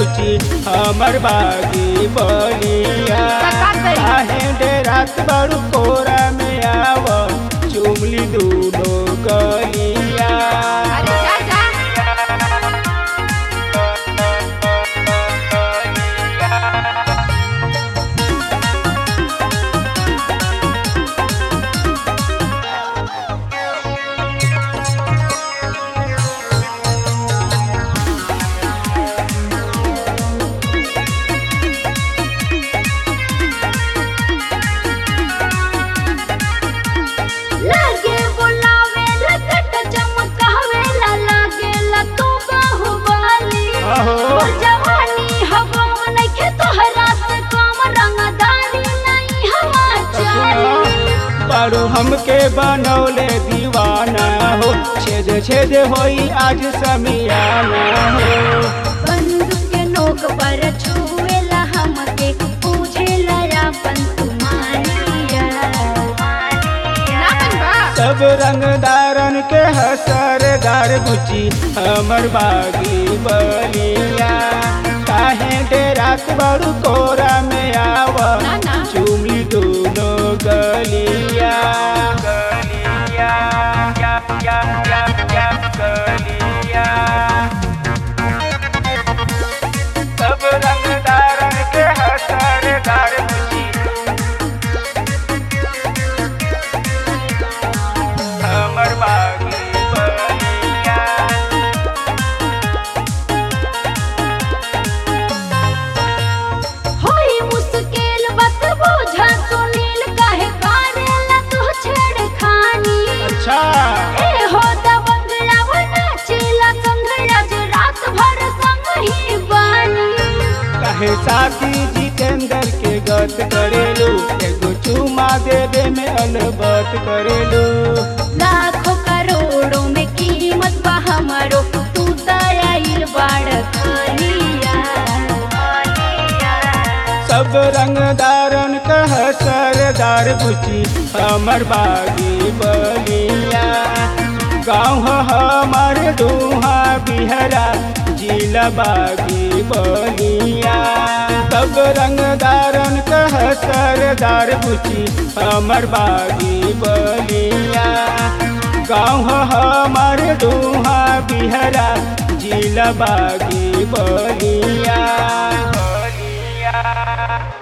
बुची हमर बागी बलिया का करी? काहे डेरात बड़ू कोरा में आव चुमली दूनो गलिया अरे जा जा लागे बुलावे लगट चमकावे ला लागे ला तू बाहुबली अहो। और जवानी हवा नइखे तोहरा से कम रंगदारी नहीं हवा चाली बड़ू हमके बनौले दीवाना हो छेद छेद होई आज समियाना हो बंदूक के नोक पर छुएला हमके पूछेला अपन तुम्हारिया ना बनबा सब रंगदारन के हसरदार बुची हमर बागी बलिया काहे डेरात बड़ू कोरा में आव ना, ना। चुमली दोनों गलिया गलिया या या या या गलिया सब रंगदारन के हसरदार बुची हमर बागी बलिया होई मुश्किल बात बोझा सुनील काहे करेला तू छेड़खानी अच्छा ए हो दबंगला वना चेला संगला जो रात भर संग ही बानी कहे साथी जितेंद्र के गत करेलू एगो चुमा देवे में अलबत करेलू लाखों करोड़ों में कीमत बा हमारो तू दयाल बाड़ खालिया सब रंगदारन कह सरदार बुची हमर बागी बलिया गाँव हमर दुहा बिहरा जिला बागी बलिया सब रंगदारन कह सरदार बुची हमर बागी बलिया गाँव हमर दुहा बिहरा जिला बागी बलिया बलिया